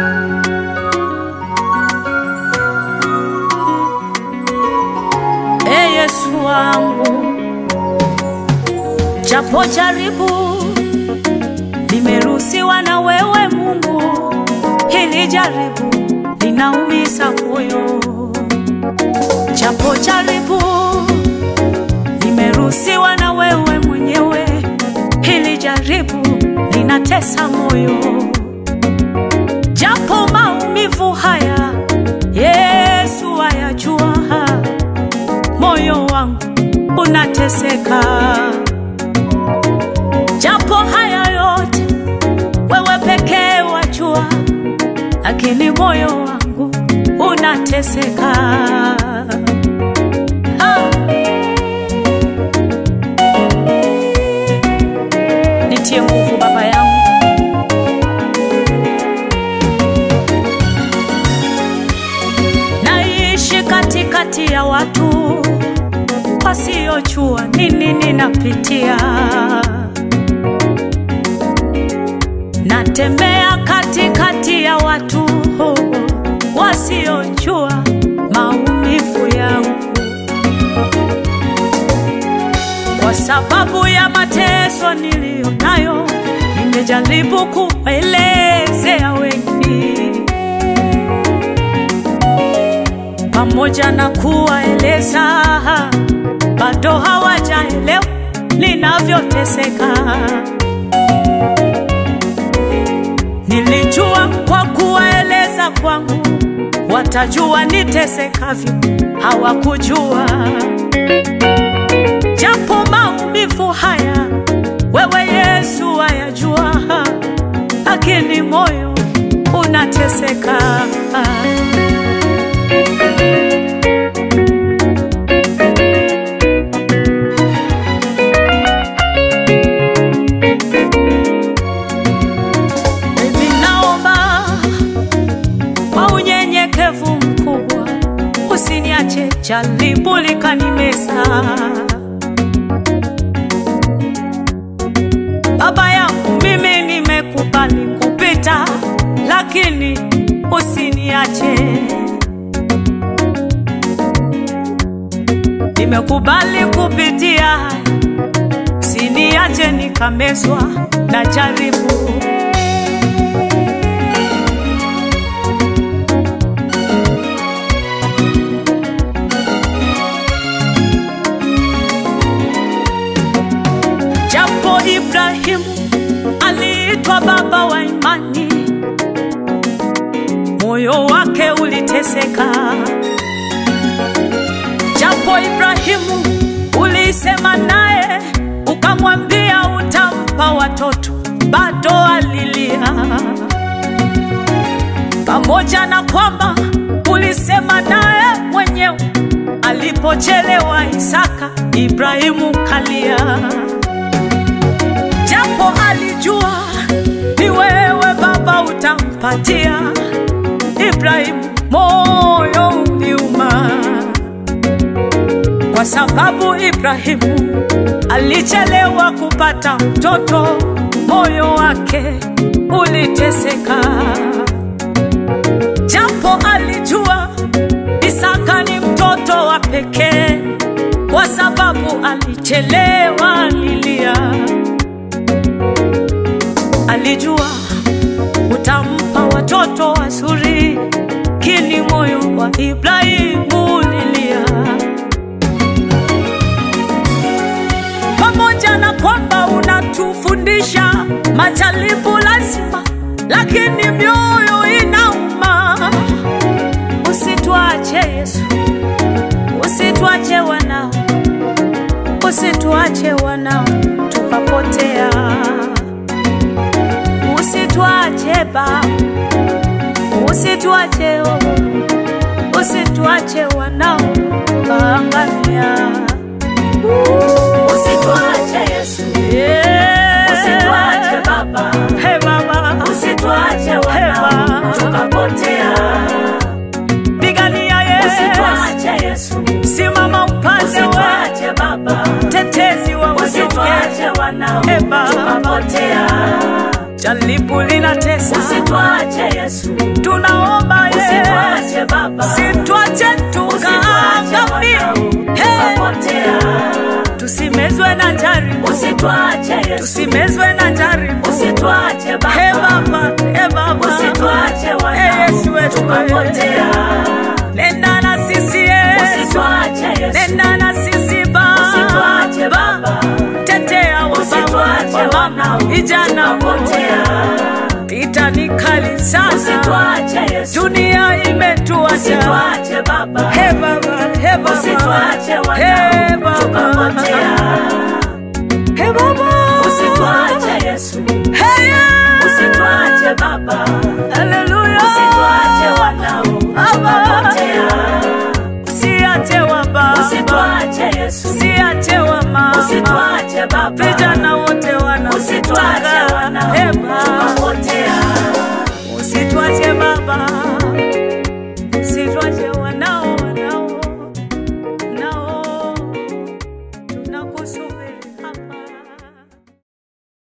E Yesu wangu, japo jaribu limeruhusiwa na wewe Mungu, hili jaribu linaumiza moyo. Japo jaribu limeruhusiwa na wewe mwenyewe, hili jaribu linatesa moyo. Japo maumivu haya Yesu ayajua, moyo wangu unateseka. Japo haya yote wewe pekee wajua, lakini moyo wangu unateseka. Ah. Nitie nguvu Baba yangu, naishi katikati ya watu wasiojua nini ninapitia. Natembea katikati ya watu wasiojua maumivu yangu, kwa sababu ya mateso niliyo nayo. Nimejaribu kuelezea wengi, pamoja na kuwaeleza, bado hawajaelewa ninavyoteseka. Nilijua kwa kuwaeleza kwangu watajua nitesekavyo, hawakujua. Japo maumivu haya wewe Yesu wayajua, lakini moyo unateseka. Baby, naomba kwa unyenyekevu mkubwa usiniache jaribu likanimeza. Baba yangu, mimi nimekubali kupita, lakini usiniache. Nimekubali kupitia haya, usiniache nikamezwa na jaribu. Japo Ibrahimu aliitwa baba wa imani, moyo wake uliteseka. Japo Ibrahimu ulisema naye ukamwambia utampa watoto, bado alilia. Pamoja na kwamba ulisema naye mwenyewe, alipochelewa Isaka, Ibrahimu kalia japo alijua ni wewe Baba utampatia Ibrahimu, moyo uliuma, kwa sababu Ibrahimu alichelewa kupata mtoto, moyo wake uliteseka. Japo alijua Isaka ni mtoto wa pekee, kwa sababu alichelewa lilia alijua utampa watoto wazuri, kini moyo wa Ibrahimu ulilia. Pamoja na kwamba unatufundisha majaribu lazima, lakini mioyo inauma. Usituache Yesu, usituache wanao, usituache wanao tukapotea usituache Baba, usituache oh, usituache wanao kaangamia. Usituache Yesu, Yeah. usituache Baba, Hey Baba, usituache Hey, wanao Baba. tukapotea. pigania Yesu, Usituache Yesu, simama upande wa usituache Baba, tetezi wa usituache wanyonge. wanao Hey, Baba. tukapotea. jaribu linatesa, Usituache Yesu, tunaomba ye, usituache Baba, sitwache usituache tukaangamie, wanao Hey, tukapotea. tusimezwe na jaribu, Usituache Yesu, tusimezwe na jaribu. usituache He Baba, Baba, he Baba, usituache Hey, Yesu wanao wetu, tukapotea. nenda na sisi Yesu, Usituache Yesu, nenda na sisi usituache Baba, Baba, tetea wa baba, usituache wa mama, wanao vijana wote, tukapotea. vita ni kali sana, Usituache Yesu, dunia imetuacha. usituache Baba, He Baba, he Baba, usituache he wanao Baba, tukapotea. he Baba, Usituache Yesu, he